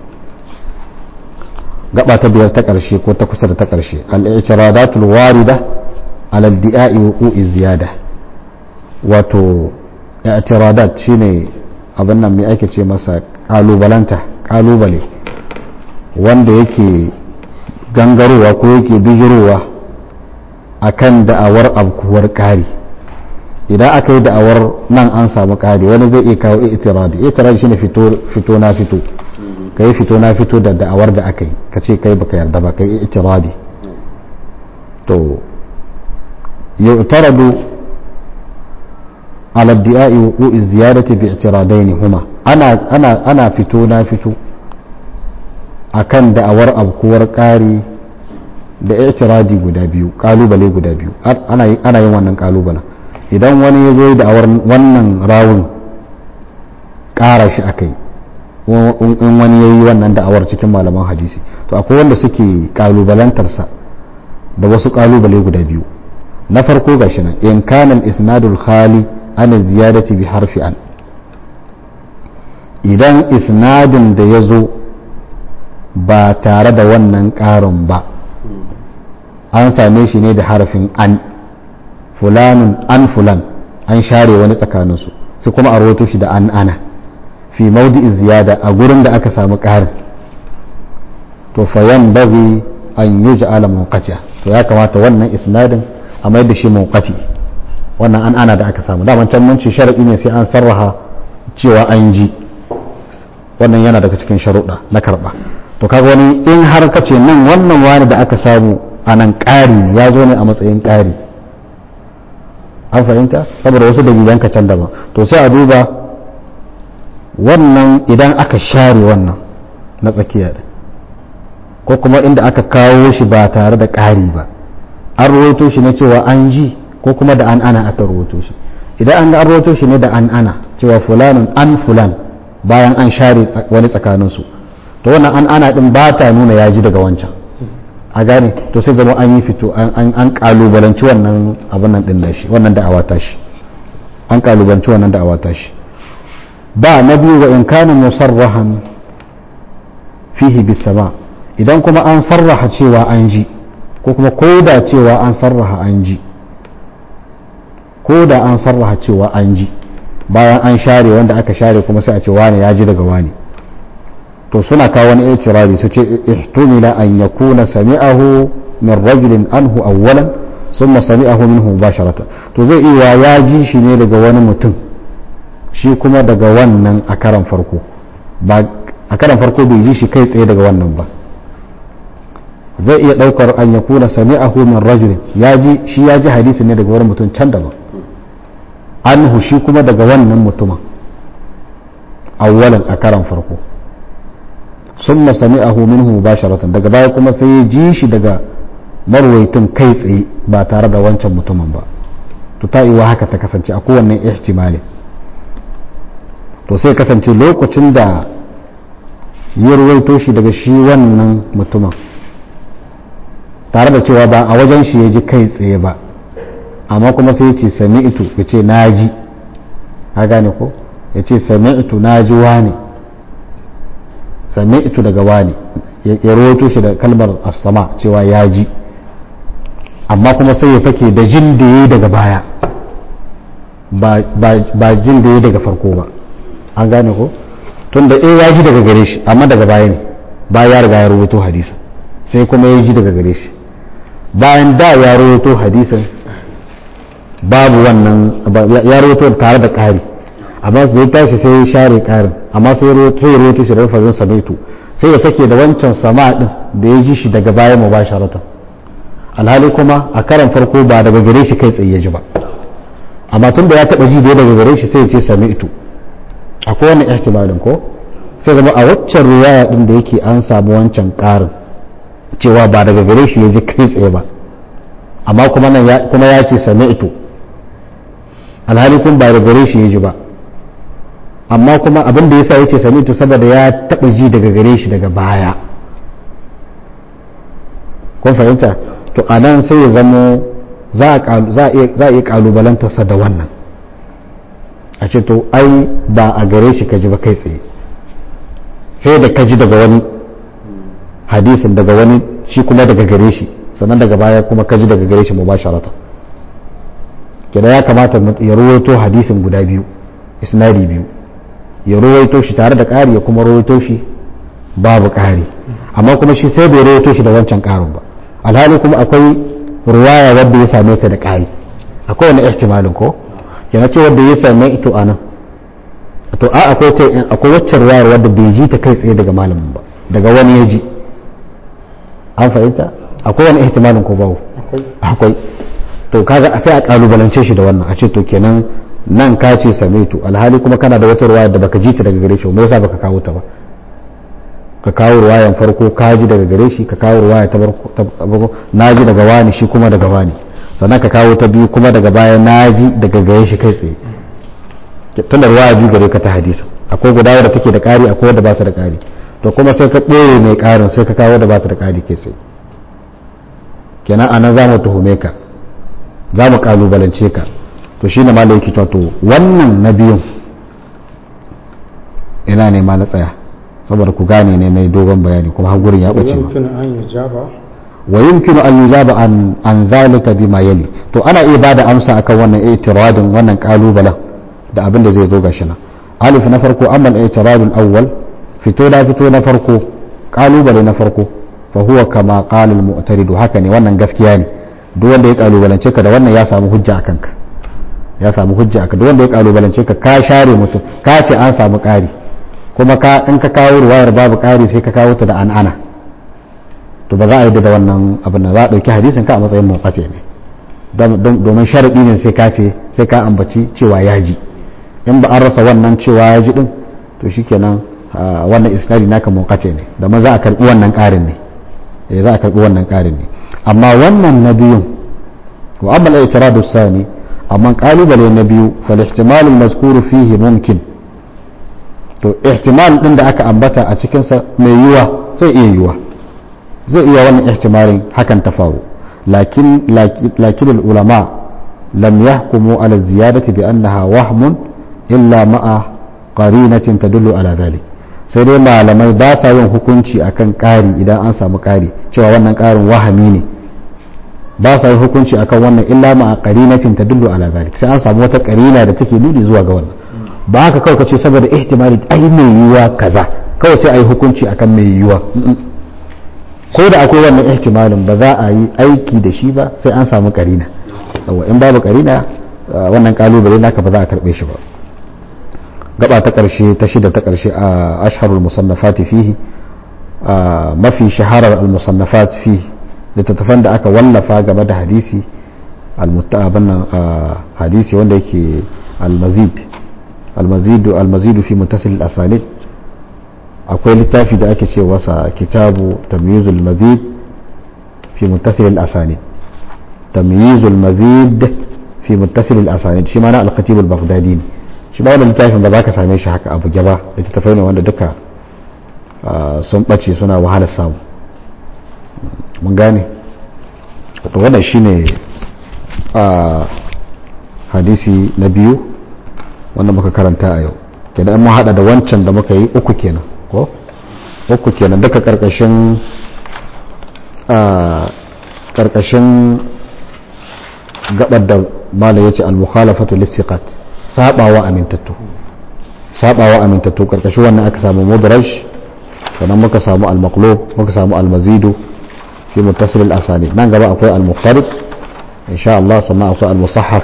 gaba ta biyar ta karshe ko ta kusa da ta karshe al-i'tiradatul warida ala al-di'a'i wuqu'i ziyada wato i'tiradat shine abin nan mai ake ce masa kalubalanta kalubale wanda yake gangarowa ko yake bijirowa akan da'awar abkuwar ƙari idan aka yi da'awar nan an samu ƙari wani zai iya kawo itiradi itiradi shine fito na fito ka yi fito na fito da da'awar da aka yi ka ce kai baka yarda ba ka yi itiradi to yu'taradu ala di'ai wuqu'i ziyadati bi i'tiradaini huma ana ana ana fito na fito akan da'awar abkuwar ƙari da i'tiradi guda biyu kalubale guda biyu ana ana yin wannan kalubalen idan wani ya zo da'awar wannan rawun ƙara shi akai in wani ya yi wannan da'awar cikin malaman hadisi to akwai wanda suke kalubalantarsa da wasu kalubale guda biyu na farko ga shi nan in kana isnadul khali an ziyadati bi harfi an idan isnadin da ya zo ba tare da wannan ƙarin ba an same shi ne da harfin an fulanun an fulan an share wani tsakaninsu sai kuma a rawato shi da an ana fi maudi ziyada a gurin da aka samu ƙarin to fayan bagi an yi ja'ala mawqati'a to ya kamata wannan isnadin a mai da shi mawqati wannan an ana da aka samu daman can mun ce sharadi ne sai an sarraha cewa an ji wannan yana daga cikin sharuɗa na karɓa to kaga wani in har ka ce nan wannan wani da aka samu a nan ƙari ya zo ne a matsayin ƙari an fahimta saboda wasu dalilan ka can daban to sai a duba wannan idan aka share wannan na tsakiya da ko kuma inda aka kawo shi ba tare da ƙari ba an rahoto shi na cewa an ji ko kuma da an ana aka rahoto shi idan an ga an rahoto shi ne da an ana cewa fulanun an fulan bayan an share wani tsakaninsu to wannan an ana din ba ta nuna ya ji daga wancan a gane to sai zama an yi fito an kalubalanci wannan abin nan din shi wannan da'awa ta shi an kalubalanci wannan da'awa ta shi ba na biyu wa in kana musarrahan fihi bis sama idan kuma an sarraha cewa an ji ko kuma ko da cewa an sarraha an ji ko da an sarraha cewa an ji bayan an share wanda aka share kuma sai a ce wane ya ji daga wane to suna kawo wani itirari su ce ihtumila an yakuna sami'ahu min rajulin anhu awwalan thumma sami'ahu minhu mubasharatan to zai iya ya ji shi ne daga wani mutum shi kuma daga wannan a karan farko ba a karan farko bai ji shi kai tsaye daga wannan ba zai iya daukar an yakuna sami'ahu min rajulin ya ji shi ya ji hadisi ne daga wani mutum can daban anhu shi kuma daga wannan mutumin awwalan a karan farko sun masami a minhu mubasharatan daga baya kuma sai ya ji shi daga marwaitin kai tsaye ba tare da wancan mutumin ba to ta iwa haka ta kasance a kowanne ihtimali to sai kasance lokacin da ya ruwaito shi daga shi wannan mutumin tare da cewa ba a wajen shi ya ji kai tsaye ba amma kuma sai ya ce sami'tu ya ce na ji ha gane ko ya ce sami'tu na ji wane sami'tu daga wane ya rawaito shi da kalmar as-sama cewa ya ji amma kuma sai ya fake da jin da yayi daga baya ba jin da yayi daga farko ba an gane ko tun da eh ya ji daga gare shi amma daga baya ne ba ya riga ya rawaito hadisi sai kuma ya ji daga gare shi bayan da ya rawaito hadisin babu wannan ya rawaito tare da ƙari amma zai tashi sai ya share ƙarin amma sai ya rawaito shi da rafazin samaitu sai ya fake da wancan sama din da ya ji shi daga baya mu ba sharatan alhali kuma a karan farko ba daga gare shi kai tsaye ya ji ba amma tun da ya taɓa ji da daga gare shi sai ya ce samaitu akwai wannan ihtimalin ko sai zama a waccan riwaya din da yake an samu wancan ƙarin cewa ba daga gare shi ya ji kai tsaye ba amma kuma nan kuma ya ce sami'tu alhali kun ba da gare shi ya ji ba amma kuma abin da yasa yace sami'tu saboda ya taba ji daga gare shi daga baya kun fahimta to anan sai ya zamo za a iya kalubalantarsa da wannan a ce to ai ba a gare shi ka ji ba kai tsaye sai da ka ji daga wani hadisin daga wani shi kuma daga gare shi sannan daga baya kuma ka ji daga gare shi mubasharatan kenan ya kamata ya ruwaito hadisin guda biyu isnadi biyu ya rawaito shi tare da ƙari ya kuma rawaito shi babu ƙari amma kuma shi sai bai rawaito shi da wancan ƙarin ba alhali kuma akwai ruwaya wadda ya same ta da ƙari akwai wani ihtimalin ko yana ce wadda ya same ito a nan to a akwai ta akwai wacce ruwayar wadda bai ji ta kai tsaye daga malamin ba daga wani ya ji an fahimta akwai wani ihtimalin ko babu akwai to kaga sai a kalubalance shi da wannan a ce to kenan nan ka ce samaitu alhali kuma kana da wata ruwaya da baka ji ta daga gare shi me yasa baka kawo ta ba ka kawo ruwayan farko ka ji daga gare shi ka kawo ruwaya ta farko na ji daga wani shi kuma daga wani sannan ka kawo ta biyu kuma daga baya na ji daga gare shi kai tsaye tun da ruwaya biyu gare ka ta hadisa akwai guda wadda take da ƙari akwai wadda ba ta da ƙari to kuma sai ka ɓoye mai ƙarin sai ka kawo wadda ba ta da ƙari kai tsaye kenan anan za mu tuhume ka za mu kalubalance ka to shine ma yake cewa to wannan na biyun ina ne ma na tsaya saboda ku gane ne na dogon bayani kuma har gurin ya bace ma wa yumkinu an yujaba an an zalika bima yali to ana iya bada amsa akan wannan i'tiradin wannan kalubalen da abin da zai zo gashi nan alif na farko amma al-i'tiradul awwal fito da fito na farko kalubale na farko fa huwa kama qala al-mu'taridu haka ne wannan gaskiya ne duk wanda ya kalubalance ka da wannan ya samu hujja a kanka ya samu hujja a duk wanda ya kalubalance ka ka share mutum ka ce an samu ƙari kuma ka in ka kawo ruwayar babu ƙari sai ka kawo ta da an ana to ba za a yi da wannan abin da za a ɗauki hadisin ka a matsayin muqati ne domin sharaɗi ne sai ka ce sai ka ambaci cewa ya ji in ba an rasa wannan cewa ya ji din to shikenan wannan isnadi naka muqati ne da ma za a karɓi wannan ƙarin ne za a karɓi wannan ƙarin ne amma wannan na biyun wa amma al-i'tiradu sani amma kalubale na biyu fal ihtimal al-mazkuru fihi mumkin to ihtimal din da aka ambata a cikin sa mai yiwa zai iya yiwa zai iya wannan ihtimalin hakan ta faru lakin lakin al-ulama lam yahkumu ala ziyadati bi annaha wahmun illa ma'a qarinatin tadullu ala dhalik sai dai malamai ba sa yin hukunci akan ƙari idan an samu ƙari cewa wannan ƙarin wahami ne ba sa yin hukunci akan wannan illa ma a qarinatin tadullu ala zalik sai an samu wata qarina da take nuni zuwa ga wannan ba haka kawai kace saboda ihtimali ai mai yiwuwa kaza kawai sai ai hukunci akan mai yiwuwa ko da akwai wannan ihtimalin ba za a yi aiki da shi ba sai an samu qarina yawa in babu qarina wannan kalubale naka ba za a karbe shi ba gaba ta karshe ta shida ta karshe a asharul musannafati fihi mafi shaharar al-musannafat fihi littattafan da aka wallafa game da hadisi almutabana hadisi wanda yake almazid almazidu almazidu fi muttasil al-asalid akwai littafi da ake ce wasa kitabu tamyizul mazid fi muttasil al-asanid tamyizul mazid fi muttasil al-asanid shi ma na al-khatib al-baghdadi ne shi ba wannan littafin ba za ka same shi haka abu gaba littattafai ne wanda duka sun bace suna wahalar samu mun gane to wannan shine a hadisi na biyu wanda muka karanta a yau kenan mun hada da wancan da muka yi uku kenan ko uku kenan duka karkashin a karkashin gabar da mala yace al-mukhalafatu listiqat sabawa amintattu sabawa amintattu karkashin wannan aka samu mudraj sannan muka samu al-maqlub muka samu al-mazidu في متصل الأسانيد نان gaba akwai al-muqtarib insha Allah sannan akwai al-musahhaf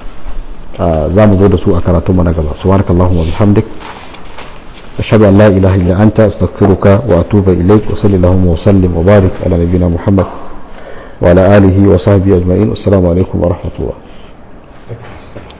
za mu zo da su a karatu mana gaba subhanakallahumma bihamdik ashhadu an la ilaha illa anta astaghfiruka wa atubu ilaik wa sallallahu wa sallim wa barik ala nabiyyina muhammad wa ala alihi wa sahbihi ajma'in assalamu alaikum wa rahmatullah